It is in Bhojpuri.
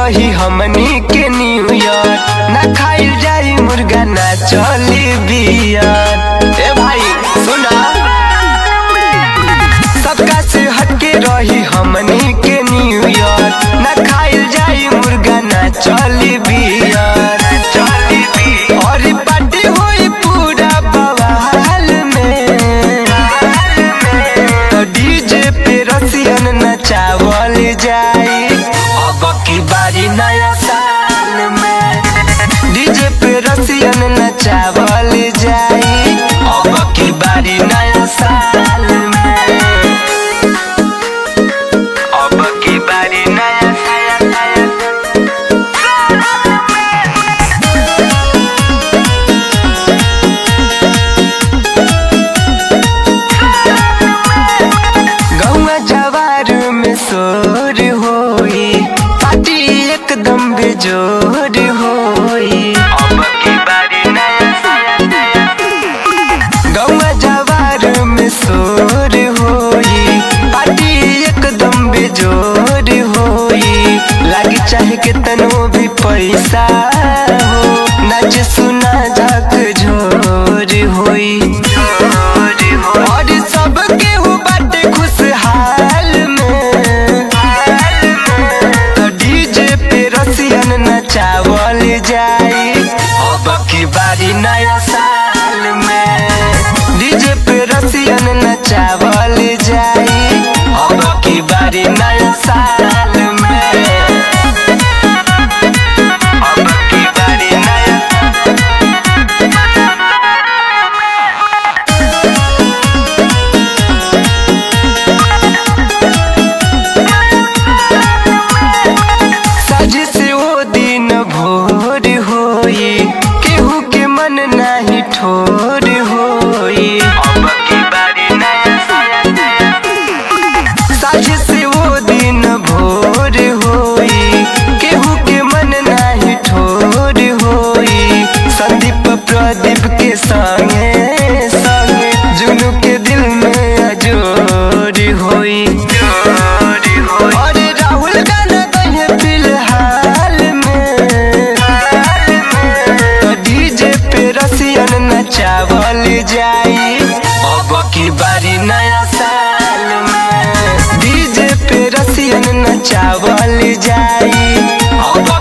रही हमनी के न्यू ईयर ना खाइल जाई मुर्गा ना चली बियर ए भाई सुना सबका से हटके रही हमनी के न्यू ईयर ना खाइल जाई मुर्गा ना चली बियर चली बियर और पार्टी होई पूरा बवाल में तो डीजे पे रसियन नचावल जाई अब की बारी नया साल में डीजे पे रसियन नचावल जाई अब की बारी नया साल में अब की बारी नया साल नया गौवा जवार में शोर होई पार्टी एकदम बेजोर होई अब की बारी नया गौवा जवार में शोर होई पार्टी एकदम बेजोर होई लागी चाहे के तनो भी पैसा हो नाच सुना झक झोर होई और सब केहू बाटे खुशहाल में तो डीजे पे रसियन नचावल जाई अब की बारी नया साल में डीजे पे रसियन नचावल जाई अब की बारी नया साल में अब की बारी नया सज से वो दिन भोर होई केहू के मन नाही ठोर होई अब की बारी नया सज से वो दिन भोर होई केहू के मन नाही ठोर होई संदीप प्रदीप के संगे संगे जुनू के दिल में अजोर होई और राहुल गाना गए फिलहाल में तो डीजे पे रसियन नचावल जाई अब की बारी नया साल में डीजे पे रसियन नचावल जाई अब